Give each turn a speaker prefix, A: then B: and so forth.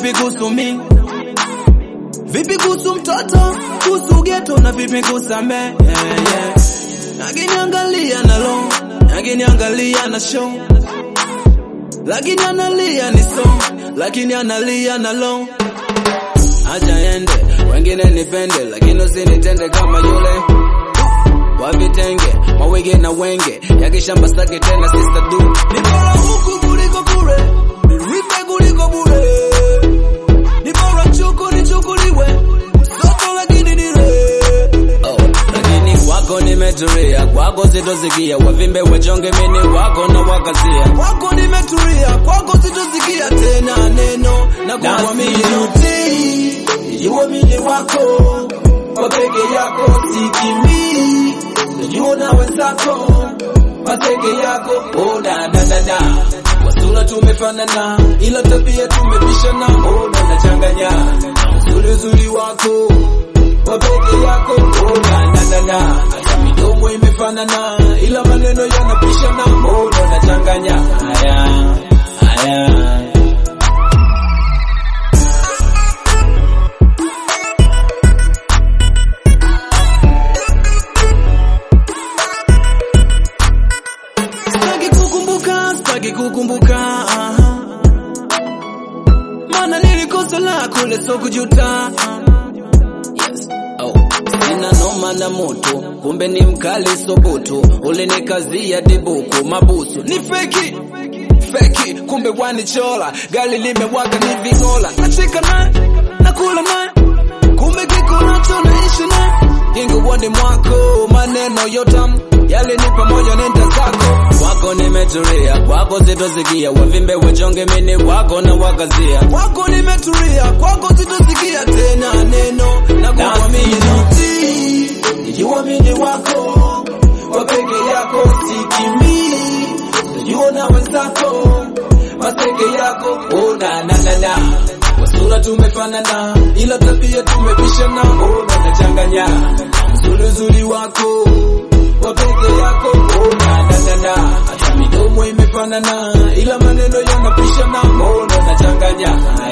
A: vipi kuhusu mi vipi kuhusu mtoto kuhusu geto na vipi kusame yeah, yeah. akiniangalia na lo akiniangalia na show lakini analia ni so lakini analia na lo acha ende wengine nipende lakini usinitende kama yule wa vitenge mawege na wenge yakishamba sake tena sister du ni bora huku kuliko kule niripe kuliko bure ni bora chuku nichukuliwe soto lakini nire oh, lakini kwako nimetulia kwako sitosikia wavimbe wechonge mini wako na wakazia kwako nimetulia kwako sitosikia tena neno na kuamini
B: Uamini wako kwa peke yako sikimbii, najua na wenzako mateke yako oh, da, da, da, da. Kwa sura tumefanana, ila tabia tumepishana, oh, na nachanganya uzuri uzuri wako kwa peke yako oh, da, da, da, da. Hata midomo imefanana, ila maneno yanapishana, oh, na nachanganya haya haya
A: Sitaki kukumbuka, sitaki kukumbuka aha. Maana nilikosa la kule so kujuta yes. oh. Sina noma na moto, kumbe ni mkali sobutu, ulinikazia dibuku mabusu ni feki feki, kumbe wanichola, gari limewaka ni vingola, nacheka naye nakula naye, kumbe kiko nacho naishi naye kinguoni mwako, maneno yotam yale ni pamoja nenda zako kwako nimetulia, kwako sitosikia wavimbe wechonge mini wako na wakazia kwako nimetulia, kwako sitosikia tena neno na kuamini
B: Uamini wako kwa peke yako sikimbii, najua na wenzako mateke yako oh, na, na, na, na. Kwa sura tumefanana, ila tabia tumepishana, oh, na nachanganya uzuri uzuri wako kwa peke yako oh, na, na, na, na. Hata midomo imefanana, ila maneno yanapishana, oh, na nachanganya